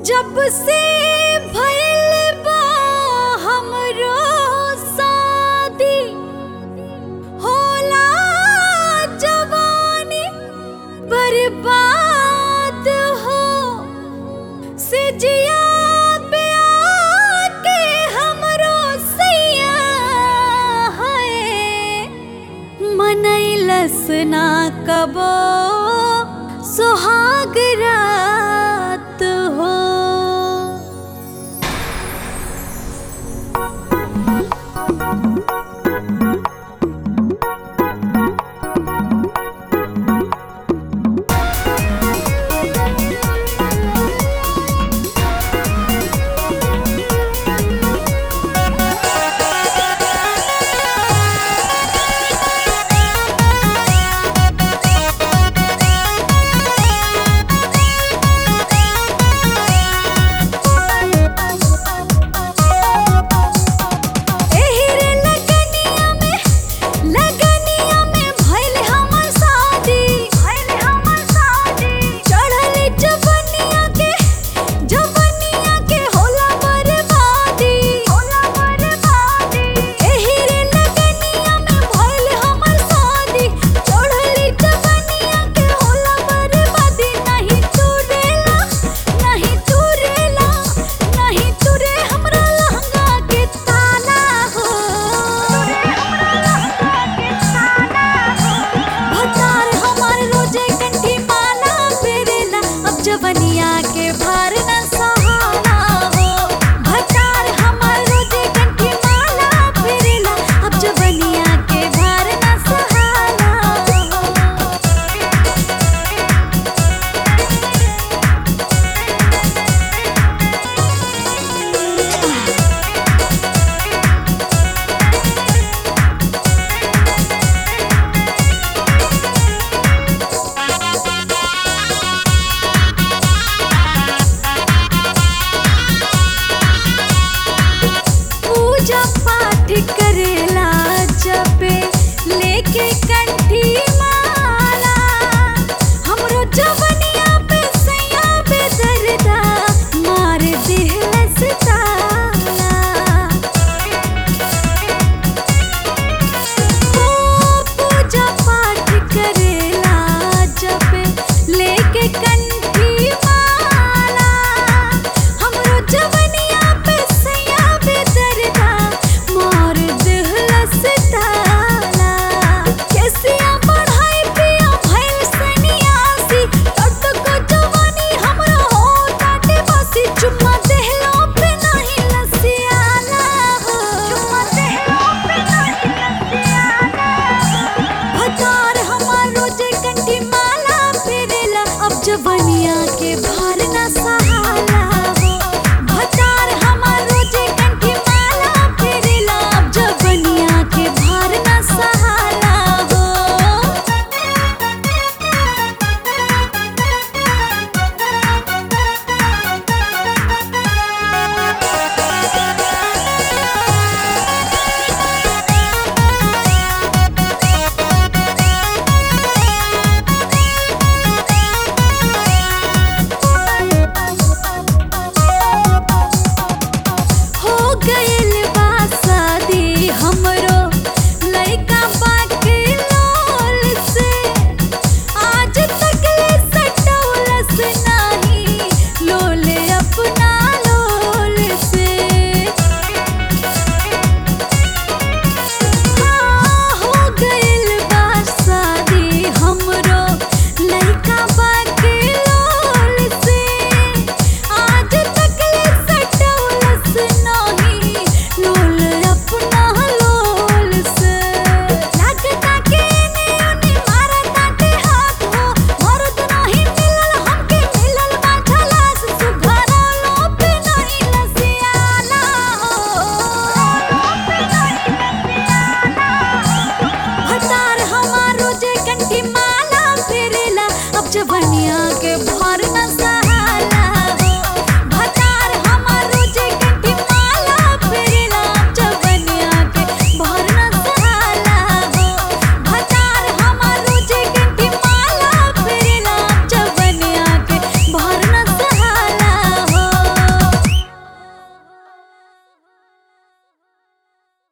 जब से भइल बा हमरो शादी होला जवानी बर्बाद हो सिजिया पे आके हमरो सैया है मनैलस ना कबो सुहाग रात हो एही रे लगनिया में लगनिया में भइल हमर शादी भइल हमर शादी चढ़ल जवनिया के जवनिया के होला बर्बादी होला बर्बादी एही रे लगनिया में भइल हमर शादी चढ़ल जवनिया के होला बर्बादी नहीं चुरेला नहीं चुरेला नहीं चुरे हमरा लहंगा के ताला हो भतार हमार रोजे कंठी माला फेरेला अब जवनिया के भार न सहाला हो भतार हमार रोजे कंठी माला फेरेला अब जवनिया के भार न सहाला हो पूजा पाठ करेला जपे लेके कंठी माला हमरो जवनिया पे सैया पे दर्दा मार देहलस ताला ओ पूजा पाठ करेला जपे लेके कंठी माला हमरो जवनिया पे सैया पे दर्दा मार देहलस ताला कैसिया पढ़ाई पिया भइल सन्यासी तट को जवानी हमरा हो ताटे बसी चुम्मा देहलो पे नहीं लसियाला हो चुम्मा देहलो पे नहीं लसियाला भतार हमार रोजे कंठी माला फेरेला अब जवनिया के भार न सहाला हो भतार हमार रोजे कंठी माला फेरेला अब जवनिया के भार न सहाला हो हो गइल बा शादी हमरो लइका बाके लोल से आज तक ले सटौलस नाही लोल अपना लोल से हाँ हो गइल बा शादी हमरो लइका बाके लोल से आज तक ले सटौलस नाही लोल अपना लोल से लागता के ने ओने मारा ताटे हाथ हो मरद नाही मिलल हमके मिलल बा झलास सुघरा लो पे नहीं लसियाला हो भतार हमार रोजे कंठी माला फेरेला अब जवनिया के भार न सा